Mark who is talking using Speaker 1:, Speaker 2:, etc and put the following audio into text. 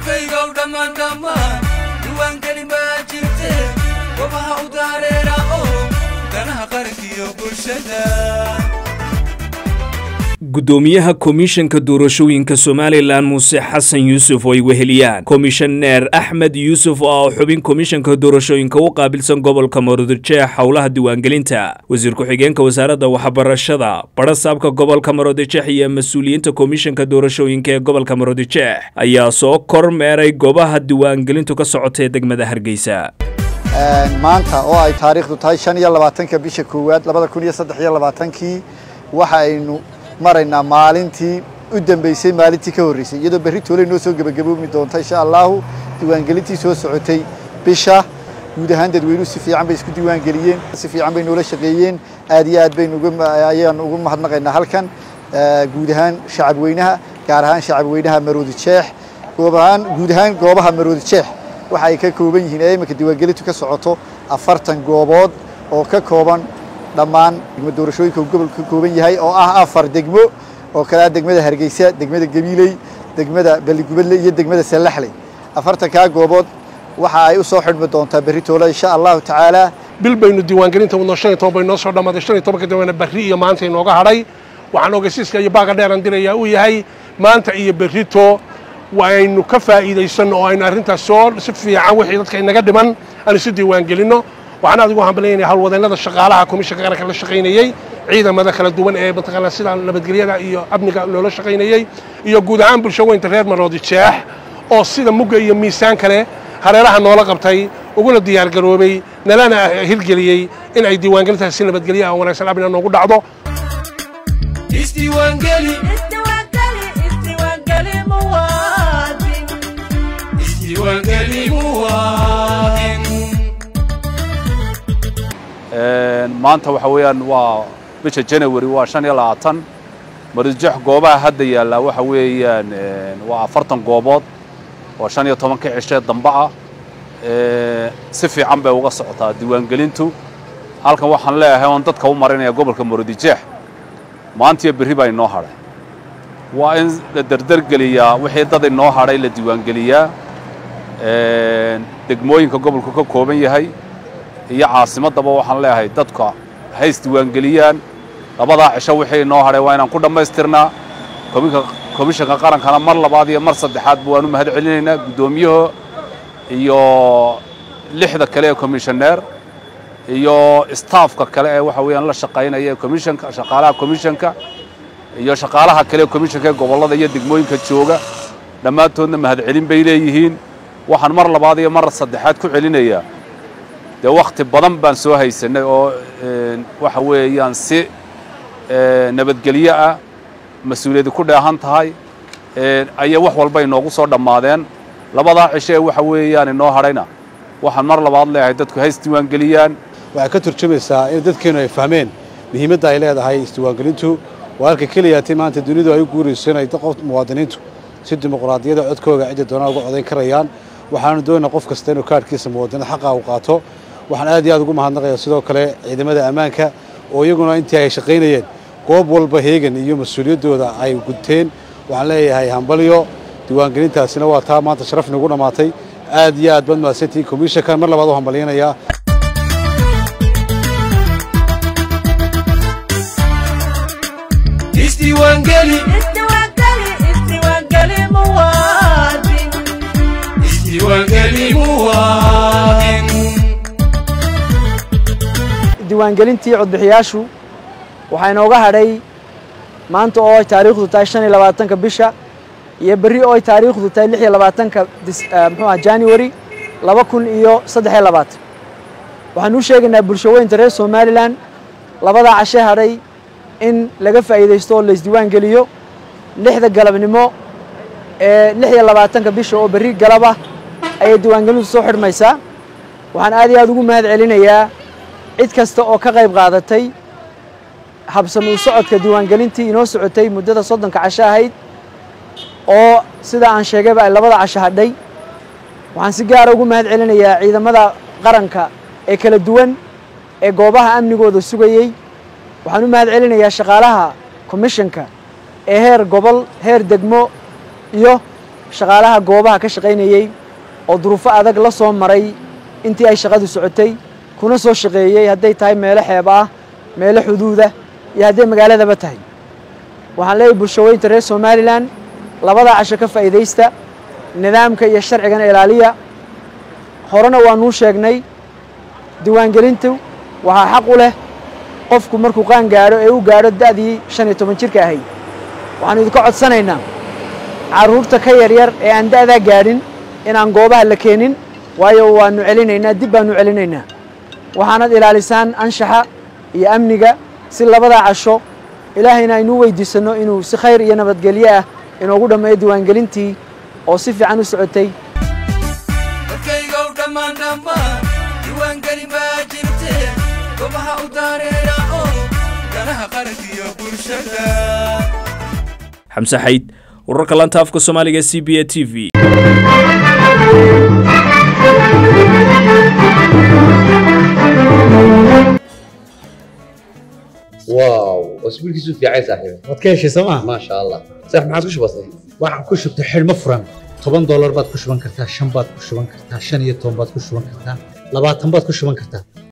Speaker 1: shacabkaygow dhammaan dhammaan diiwaangelin baa jirte gobaha u daareera oo danaha qarankiyo bulshada
Speaker 2: gudoomiyaha komishanka doorashooyinka somalilan muuse xasan yuusuf oo ay weheliyaan komishaneer axmed yuusuf oo ah xubin komishanka doorashooyinka u qaabilsan gobolka maroodijeex howlaha diiwaangelinta wasiir ku-xigeenka wasaaradda waxbarashada badhasaabka gobolka maroodijeex iyo mas-uuliyiinta komishanka doorashooyinka ee gobolka maroodijeex ayaa soo kormeeray goobaha diiwaangelintu ka socotay degmada hargeysa
Speaker 3: maanta oo ay taariikhdu tahay shan iyo labaatanka bisha koowaad labada kun iyo saddex iyo labaatankii waxa aynu maraynaa maalintii u dambeysay maalintii ka horreysay iyadoo berri toole noo soo gebagaboomi doonta insha allahu diiwaangelintii soo socotay bisha guud ahaan dadweynuhu si fiican bay isku diiwaangeliyeen si fiican bay noola shaqeeyeen aad iyo aad baynu ayaan ugu mahadnaqaynaa halkan guud ahaan shacab weynaha gaar ahaan shacab weynaha maroodi jeex goob ahaan guud ahaan goobaha maroodi jeex waxa ay ka kooban yihiin ee iminka diiwaangelintu ka socoto afartan goobood oo ka kooban dhammaan degmo doorashooyinka uu gobolka ka kooban yahay oo ah afar degmo oo kale ah degmada hargeysa degmada gabiiley degmada balligubadle iyo degmada sallaxley afartankaa goobood waxa ay u soo xidhmi doontaa berri toole insha allahu tacaala
Speaker 4: bil baynu diiwaangelinta wadno shan iyo toban bay noo soo dhammaaday shan iyo tobanka dambena berri iyo maanta inooga hadhay waxaan ogeysiiska iyo baaga dheeran dirayaa uu yahay maanta iyo berrito waynu ka faa'iidaysanno oo aynu arrintaas soo si fiican wixii dadka inaga dhiman aan isu diiwaangelinno waxaan aad ugu hambalyaynaya howlwadeennada shaqaalaha komishanka qaranka la shaqaynayey ciidamada kala duwan ee mataqaanaa sida nabadgelyada iyo amniga loola shaqaynayey iyo guud ahaan bulsho weynta reer maroodi jeex oo sida mugga iyo miisaan kale hareeraha noola qabtay uguna diyaargaroobay nalana hirgeliyey in ay diiwaangelintaas si nabadgelyo ah wanaagsan abina noogu dhacdo
Speaker 1: isdiiwaangeli isdiiwaangeli muwaadin
Speaker 5: maanta waxa weeyaan waa bisha janawari waa shan iyo labaatan maroodijeex goobaha hadda yaallaa waxa weeyaan waa afartan goobood oo shan iyo tobanka cishee dambe ah si fiican bay uga socotaa diiwaangelintu halkan waxaan leeyahay oon dadka u marinaya gobolka maroodijeex maantiyo berri baa inoo hadhay waa in la derdergeliyaa wixii dad inoo hadhay la diiwaangeliyaa degmooyinka gobolku ka kooban yahay iyo caasimaddaba waxaan leeyahay dadka hays diiwaangeliyaan labadaa cisho wixii inoo hadhay waa inaan ku dhammaystirnaa komishanka qarankana mar labaad iyo mar saddexaadba waan u mahad celinaynaa guddoomiyaha iyo lixda kale ee komishaneer iyo staafka kale ee waxa weeyaan la shaqaynaya komishanka shaqaalaha komishanka iyo shaqaalaha kale ee komishanka ee gobollada iyo degmooyinka jooga dhammaantoodna mahad celin bay leeyihiin waxaan mar labaad iyo mar saddexaad ku celinayaa dee wakhti badan baan soo haysanay oo waxa weeyaan si nabadgelyo ah mas-uuliyaddi ku dheehan tahay ayay wax walba inoogu soo dhammaadeen labadaa cisho ee waxa weeyaan inoo hadhayna waxaan mar labaad leeyahay dadku hays diiwaangeliyaan
Speaker 6: waxay ka turjumaysaa in dadkeennu ay fahmeen muhiimadda ay leedahay isdiiwaangelintu waa halka keliyaati maanta dunidu ay u guurayso inay qof muwaadiniintu si dimuqraadiyada codkooga cidda doonaan uga codayn karayaan waxaanu doonaa qof kasta inuu kaadhkiisa muwaadinad xaqa u qaato waxaan aad iyo aad ugu mahadnaqayaa sidoo kale ciidamada ammaanka oo iyaguna intii ay shaqaynayeen goob walba heegan iyo mas-uuliyaddooda ay gudteen waxaan leeyahay hambalyo diiwaangelintaasina waa taa maanta sharaf nagu dhammaatay aad iyo aad baad mahadsantihiin komishankan mar labaad u hambalyanayaa
Speaker 1: isdiiwaangeli isdiiwaangeli muwaadin
Speaker 7: diiwaangelintii codbixiyaashu waxaa inooga hadhay maanta oo ay taariikhdu tahay shan iyo labaatanka bisha iyo berri oo ay taariikhdu tahay lix iyo labaatanka muxuu aha january laba kun iyo saddex iyo labaatan waxaan u sheegaynaa bulsho weynta reer somalilan labadaa cashe hadhay in laga faa'iidaysto oo laysdiiwaan geliyo lixda galabnimo ee lix iyo labaatanka bisha oo berri galaba ayay diiwaangelintu soo xidhmaysaa waxaan aad iyo aad ugu mahad celinayaa cid kasta oo ka qayb qaadatay habsami u socodka diiwaangelintii inoo socotay muddada soddonka casho ahayd oo sida aan sheegayba ay labada casho hadhay waxaan si gaara ugu mahad celinayaa ciidamada qaranka ee kala duwan ee goobaha amnigooda sugayey waxaan u mahad celinayaa shaqaalaha commissionka ee heer gobol heer degmo iyo shaqaalaha goobaha ka shaqaynayey oo duruufo adag la soo maray intii ay shaqadu socotay kuna soo shaqeeyey hadday tahay meelo xeeb ah meelo xuduuda iyo hadday magaaladaba tahay waxaan leeyahay bulshaweynta reer somalilan labadaa casho ka faa'iidaysta nidaamka iyo sharcigana ilaaliya horena waanuu sheegnay diiwaangelintu waxaa xaq u leh qofku markuu qaan gaadho ee u gaadho da'dii shan iyo toban jirka ahayd waxaanu idinka codsanaynaa carruurta ka yaryar ee aan da'daa gaadhin inaan goobaha la keenin waayo waanu celinaynaa dib baanu celinaynaa waxaanad ilaalisaan anshaxa iyo amniga si labadaa casho ilaahayna aynu weydiisanno inuu si khayr iyo nabadgelyo ah inoogu dhammeeyo diiwaangelintii oo si fiican u socotay
Speaker 1: dadkaygow dhammaan dhammaan diiwaangeli baa jirte gobaha u daareera oo danaha qarankiyo bulshada
Speaker 2: xamse xayd wararka lanta afka soomaaliga c b a t v
Speaker 8: واو اسبوعك في عين صاحبي
Speaker 9: waad ka heshay sooma
Speaker 8: ما شاء الله صح ما عادش بسيط
Speaker 9: waxaan ku shubtay xidhmo furan toban doolar baad ku shuban kartaa shan baad ku shuban kartaa shan iyo toban baad ku shuban kartaa labaatan baad ku shuban kartaa